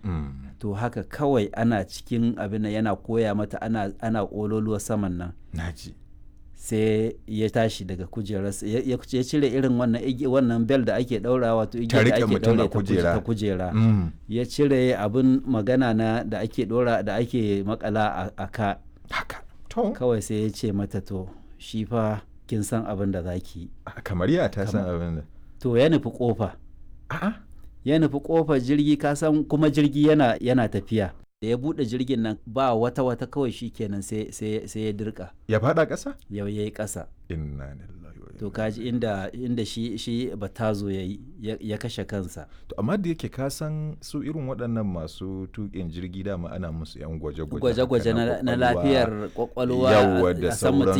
Mm. to haka kawai ana cikin abin nan yana koya mata ana ana ƙololuwa saman nan naji sai ya tashi daga kujerarsa ya ya- ya cire irin wannan igi- wannan bel da ake ɗaura wato igiyar da riƙe ake mutum a ɗaure ta kuje- kujera. ta kujera Mm. ya cire abin magana na da ake ɗora da ake makala a- a ka haka to kawai sai ya ce mata to shi fa kin san abin da za ki yi kamar ya ta san abin da to ya nufi kofa a'a ya nufi kofar jirgi ka san kuma jirgi yana yana tafiya da ya bude jirgin nan ba wata wata kawai shi kenan sai sai sai ya dirka ya fada ƙasa yau yayi ƙasa inna lillahi wa to inna kaji inda inda shi shi batazo yayi ya, ya kashe kansa to amma da yake ka san su irin waɗannan masu tuƙin jirgi dama ana musu yan gwaje-gwaje gwaje-gwaje haka na, na kwakwalwa. lafiyar kwakwalwa Yawwa a- da a san mutum